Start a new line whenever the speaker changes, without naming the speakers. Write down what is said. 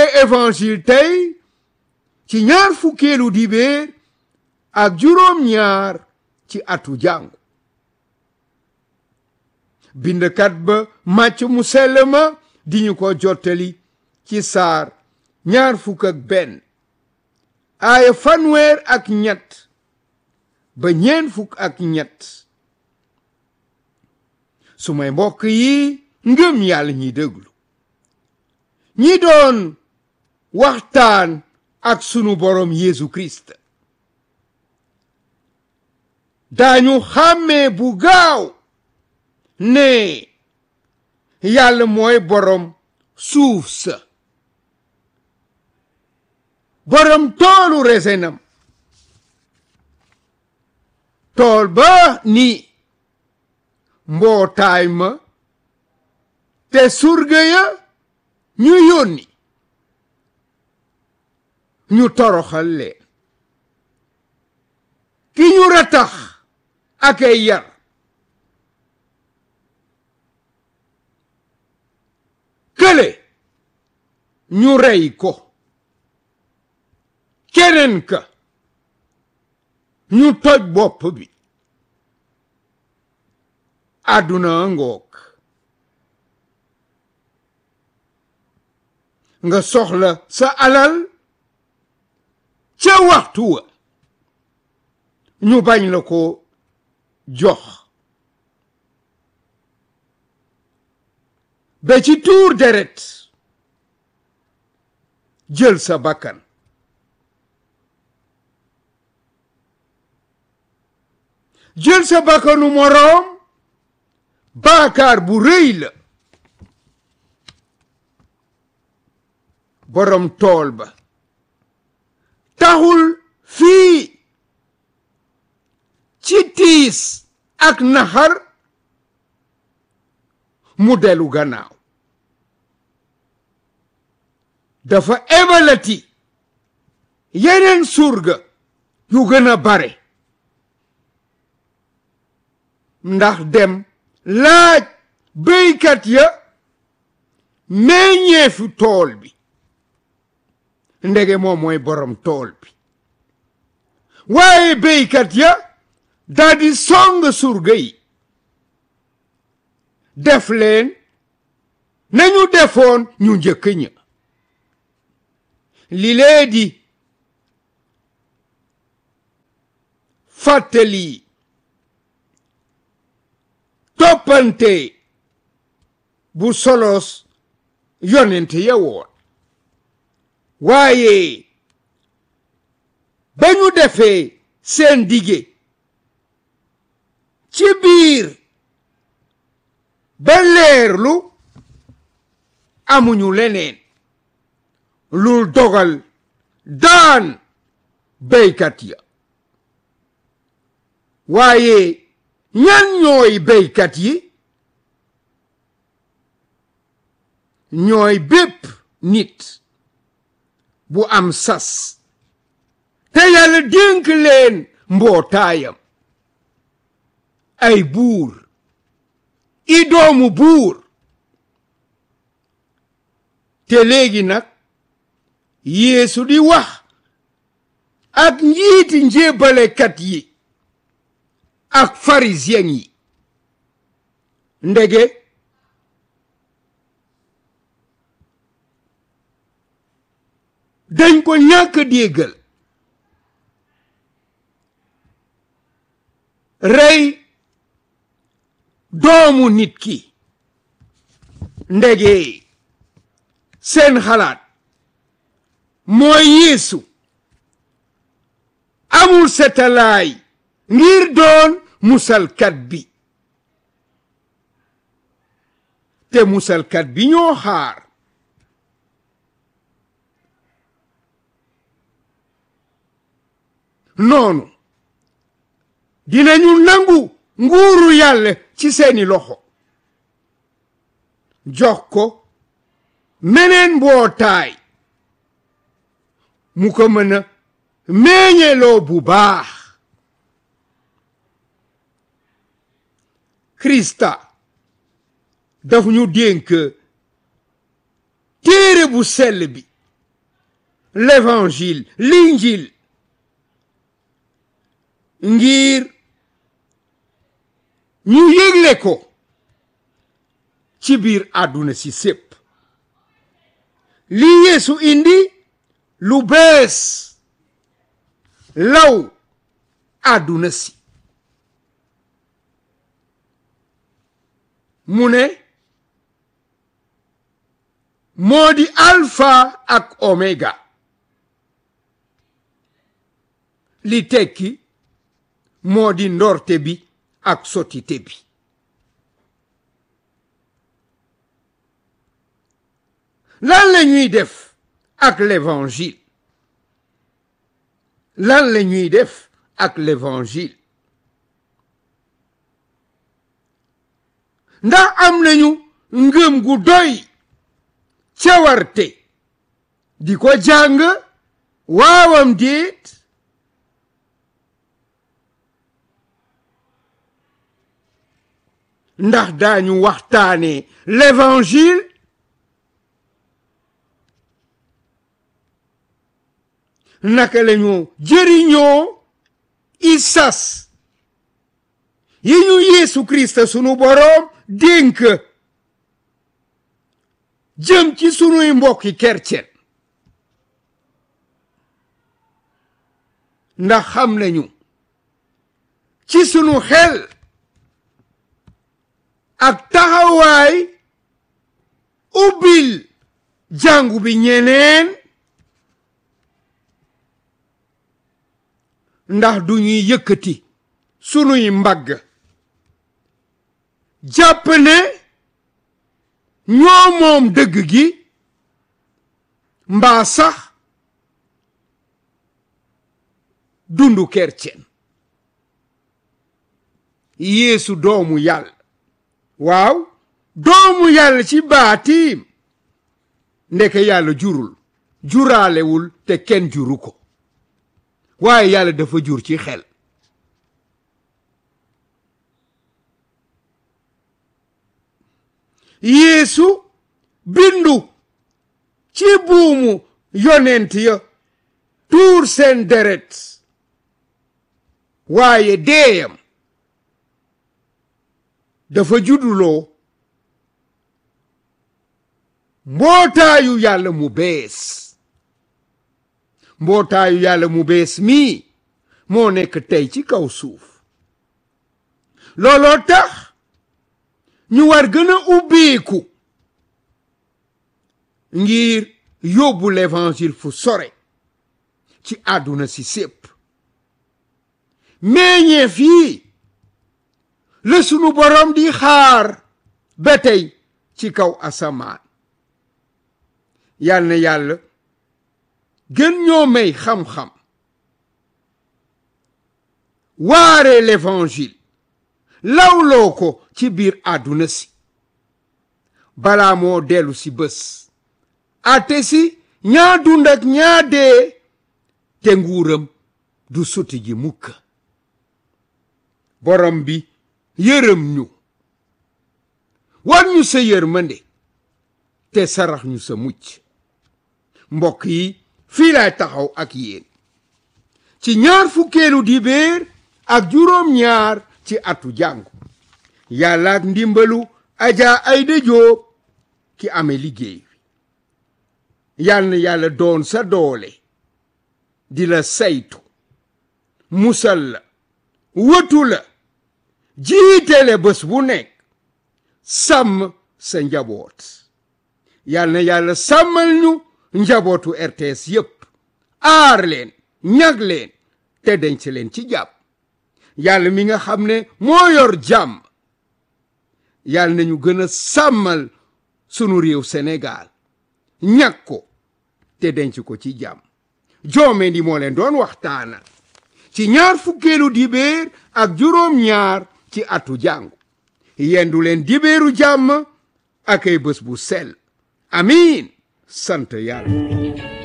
évangile tey ci ñaar fukkeelu dibéer ak juróom ñaar ci atu jàngu bindkat ba màcc mu sell ma di ñu ko jottali ci saar ñaar fukk ak benn aaya fanweer ak ñett ba ñeen fukk ak ñett su may mbokk yi ngëm yàlla ñi déglu ñi doon waxtaan ak sunu borom Yeesu Kirist daañu xàmmee bu gaaw ne yàlla mooy borom suuf sa borom toolu resenam tool ba ni mbootaay ma te surga ya ñu yónni ñu toroxal leen ki ñu ratax ak ay yar kële ñu rey ko keneen ka ñu toj bopp bi àdduna ngoog nga soxla sa alal ca waxtu wa ñu bañ la ko jox ba ci tuur deret jël sa bakkan jël sa bakkanu moroom baakaar bu rëy la borom tool ba taxul fii ci tiis ak naxar mu delu gannaaw dafa ebalati yeneen surga yu gën a bare ndax dem laaj béykat ya meññeefu tool bi ndege moom mooy borom tool bi waaye béykat ya daldi song surga yi def leen nañu defoon ñu njëkk ña li lee di fàttali toppante bu solos yonent ya woon waaye ba ñu defee seen dige ci biir ba leerlu amuñu leneen lul dogal daan béykat ya waaye ñan ñooy béykat yi ñooy bépp nit bu am sas te yàlla dénk leen mbootaayam ay buur i doomu buur te léegi nag yeesu di wax ak njiiti njébbalekat yi ak pharisien yi ndege dañ ko ñàkk déggal rey doomu nit ki ndege seen xalaat mooy yeesu amul setalaay ngir doon musalkat bi te musalkat bi ñoo xaar noonu dinañu nangu nguuru yàlla ci seeni loxo jox ko meneen mbootaay mu ko mën a meññeloo bu baax krista daf ñu dénk téere bu sell bi l'évangile l'injil ngir ñu yégle ko ci biir àdduna si sépp li Yeesu indi lu bees law àdduna si mu ne moo di alpha ak omega li tekki moo di ndorte bi ak sotite bi lan la ñuy def ak l'évangile lan la ñuy def ak l'évangile ndax am nañu ngëm gu doy cawarte di ko jàng waawam déet ndax daañu waxtaane l'évangile naka lañu jëriñoo isas yi ñu Yeesu Krista sunu boroom dénk jëm ci sunuy mbokki kercen ndax xam nañu ci sunu xel ak taxawaay ubbil jàngu bi ñeneen ndax du ñuy yëkkati sunuy mbagg jàpp ne ñoo moom dëgg gi mbaa sax dundu kercen yeesu doomu yàlla waaw doomu yàlla ci baatiim ndeke yàlla jurul juraalewul te kenn juru ko waaye yàlla dafa jur ci xel yeesu bindu ci buumu yonent ya tuur seen deret waaye deeyam dafa judduloo mbootaayu yàlla mu bees mbootaayu yàlla mu bees mii moo nekk tey ci kaw suuf looloo tax ñu war gën a ubbeeku ngir yóbbu l'évangile fu sore ci àdduna si sépp meññeef yi la sunu boroom di xaar ba tey ci kaw asamaan yal na yàlla gën ñoo may xam-xam waare l'évangile lawloo ko ci biir àdduna si balaa moo dellu si bés ate si ñaa dund ak ñaa dee te nguuram du suti ji mukk borom bi yërëm ñu war ñu sa yërmande te sarax ñu sa mucc mbokk yi fii laay taxaw ak yéen ci ñaar fukkeelu dibéer ak juróom ñaar ci atu jàngu yàlla ak ndimbalu Adja Aïda Diop ki amee liggéey wi yal na yàlla doon sa doole di la saytu musal la wëtu la jiitele bés bu nekk sàmm sa njaboot yal na yàlla sàmmal ñu njabootu RTS yépp aar leen ñag leen te denc leen ci jàpp yàlla mi nga xam ne moo yor jàmm yàlla nañu gën a sàmmal sunu réew Sénégal ñag ko te denc ko ci jàmm joome di moo leen doon waxtaanal ci ñaar fukkeelu dibéer ak juróom ñaar ci atu jàngu yendu leen dibéeru jàmm ak ay bés bu sell amiin sant yàlla